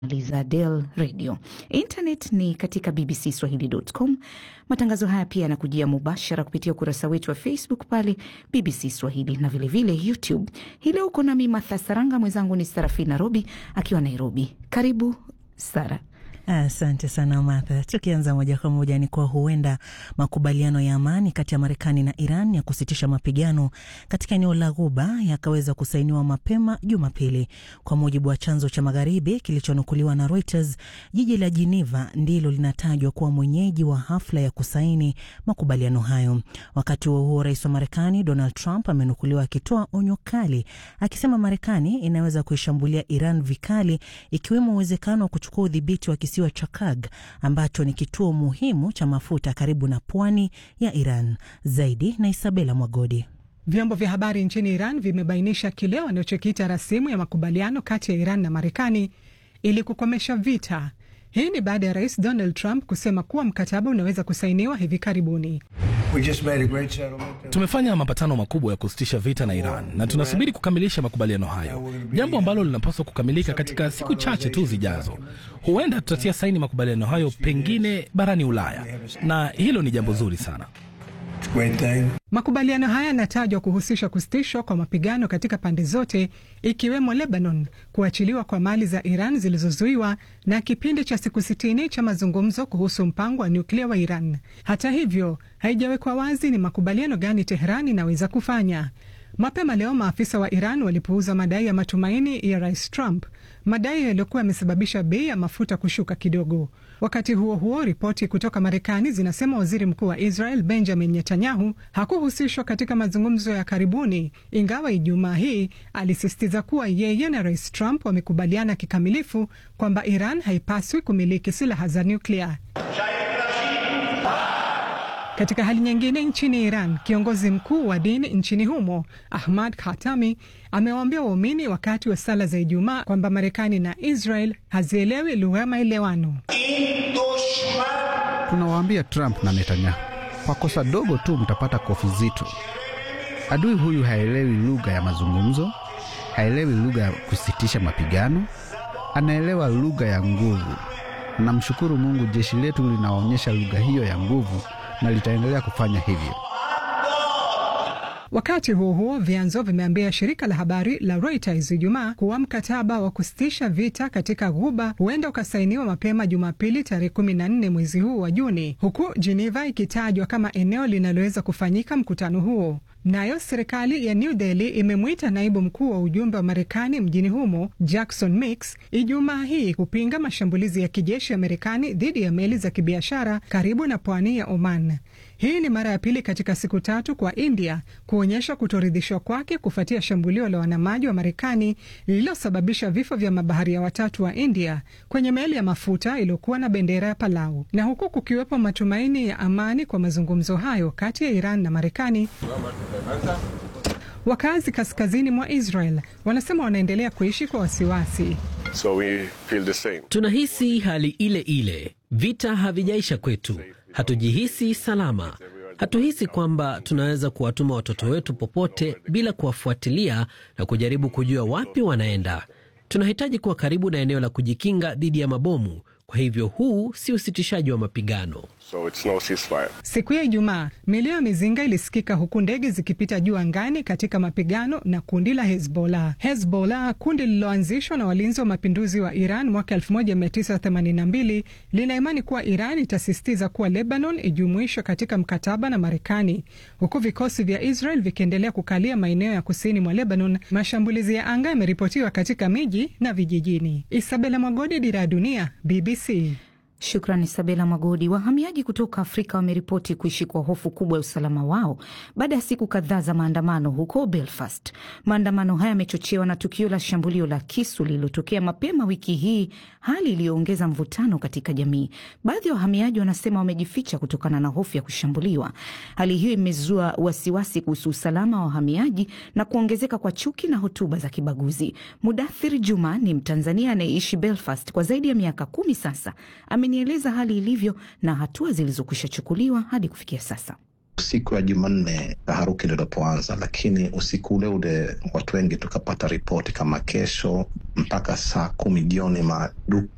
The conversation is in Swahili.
za Del Radio. Internet ni katika bbcswahili.com. Matangazo haya pia yanakujia mubashara kupitia ukurasa wetu wa Facebook pale BBC Swahili na vilevile vile YouTube. Hii leo uko nami Martha Saranga, mwenzangu ni Sarafina Robi akiwa Nairobi. Karibu Sara. Asante sana Martha. Tukianza moja kwa moja ni kwa huenda makubaliano ya amani kati ya Marekani na Iran ya kusitisha mapigano katika eneo la Ghuba yakaweza kusainiwa mapema Jumapili, kwa mujibu wa chanzo cha magharibi kilichonukuliwa na Reuters. Jiji la Geneva ndilo linatajwa kuwa mwenyeji wa hafla ya kusaini makubaliano hayo. Wakati huo huo, rais wa Marekani Donald Trump amenukuliwa akitoa onyo kali, akisema Marekani inaweza kuishambulia Iran vikali, ikiwemo uwezekano wa kuchukua udhibiti wa kisiwa cha Kag ambacho ni kituo muhimu cha mafuta karibu na pwani ya Iran. Zaidi na Isabela Mwagodi. Vyombo vya habari nchini Iran vimebainisha kile wanachokiita rasimu ya makubaliano kati ya Iran na Marekani ili kukomesha vita. Hii ni baada ya rais Donald Trump kusema kuwa mkataba unaweza kusainiwa hivi karibuni. Tumefanya mapatano makubwa ya kusitisha vita na Iran na tunasubiri kukamilisha makubaliano hayo, jambo ambalo linapaswa kukamilika katika siku chache tu zijazo. Huenda tutatia saini makubaliano hayo pengine barani Ulaya, na hilo ni jambo zuri sana. Makubaliano haya yanatajwa kuhusisha kusitishwa kwa mapigano katika pande zote ikiwemo Lebanon, kuachiliwa kwa mali za Iran zilizozuiwa na kipindi cha siku sitini cha mazungumzo kuhusu mpango wa nyuklia wa Iran. Hata hivyo, haijawekwa wazi ni makubaliano gani Teheran inaweza kufanya. Mapema leo maafisa wa Iran walipuuza madai ya matumaini ya rais Trump, madai yaliyokuwa yamesababisha bei ya mafuta kushuka kidogo. Wakati huo huo, ripoti kutoka Marekani zinasema waziri mkuu wa Israel Benjamin Netanyahu hakuhusishwa katika mazungumzo ya karibuni, ingawa Ijumaa hii alisisitiza kuwa yeye na rais Trump wamekubaliana kikamilifu kwamba Iran haipaswi kumiliki silaha za nyuklia. Katika hali nyingine, nchini Iran, kiongozi mkuu wa dini nchini humo Ahmad Khatami amewaambia waumini wakati wa sala za Ijumaa kwamba Marekani na Israel hazielewi lugha ya maelewano. Tunawaambia Trump na Netanyahu, kwa kosa dogo tu mtapata kofi zito. Adui huyu haelewi lugha ya mazungumzo, haelewi lugha ya kusitisha mapigano, anaelewa lugha ya nguvu. Namshukuru Mungu, jeshi letu linaonyesha lugha hiyo ya nguvu na litaendelea kufanya hivyo. Wakati huo huo, vyanzo vimeambia shirika la habari la Reuters Ijumaa kuwa mkataba wa kusitisha vita katika Ghuba huenda ukasainiwa mapema Jumapili tarehe kumi na nne mwezi huu wa Juni, huku Geneva ikitajwa kama eneo linaloweza kufanyika mkutano huo. Nayo serikali ya New Delhi imemwita naibu mkuu wa ujumbe wa Marekani mjini humo Jackson Mix Ijumaa hii kupinga mashambulizi ya kijeshi ya Marekani dhidi ya meli za kibiashara karibu na pwani ya Oman. Hii ni mara ya pili katika siku tatu kwa India kuonyesha kutoridhishwa kwake kufuatia shambulio la wanamaji wa Marekani lililosababisha vifo vya mabaharia watatu wa India kwenye meli ya mafuta iliyokuwa na bendera ya Palau. Na huku kukiwepo matumaini ya amani kwa mazungumzo hayo kati ya Iran na Marekani, wakazi kaskazini mwa Israel wanasema wanaendelea kuishi kwa wasiwasi. So we feel the same. Tunahisi hali ile ile, vita havijaisha kwetu, hatujihisi salama. Hatuhisi kwamba tunaweza kuwatuma watoto wetu popote bila kuwafuatilia na kujaribu kujua wapi wanaenda. Tunahitaji kuwa karibu na eneo la kujikinga dhidi ya mabomu. Kwa hivyo huu si usitishaji wa mapigano. So it's no ceasefire. Siku ya Ijumaa, milio ya mizinga ilisikika huku ndege zikipita juu angani katika mapigano na kundi la Hezbollah. Hezbollah, kundi lililoanzishwa na walinzi wa mapinduzi wa Iran mwaka 1982, lina imani kuwa Iran itasisitiza kuwa Lebanon ijumuishwe katika mkataba na Marekani, huku vikosi vya Israel vikiendelea kukalia maeneo ya kusini mwa Lebanon. Mashambulizi ya anga yameripotiwa katika miji na vijijini. Isabela Mwagodi, Dira ya Dunia, BBC. Shukrani Sabela Magodi. Wahamiaji kutoka Afrika wameripoti kuishi kwa hofu kubwa ya usalama wao baada ya siku kadhaa za maandamano huko Belfast. Maandamano haya yamechochewa na tukio la shambulio la kisu lililotokea mapema wiki hii, hali iliyoongeza mvutano katika jamii. Baadhi ya wahamiaji wanasema wamejificha kutokana na hofu ya kushambuliwa. Hali hiyo imezua wasiwasi kuhusu usalama wa wahamiaji na kuongezeka kwa chuki na hotuba za kibaguzi. Mudathir Juma ni Mtanzania anayeishi Belfast kwa zaidi ya miaka kumi sasa nieleza hali ilivyo na hatua zilizokwisha chukuliwa hadi kufikia sasa. Siku ya Jumanne taharuki ndo ilipoanza, lakini usiku ule ule watu wengi tukapata ripoti kama kesho mpaka saa kumi jioni maduka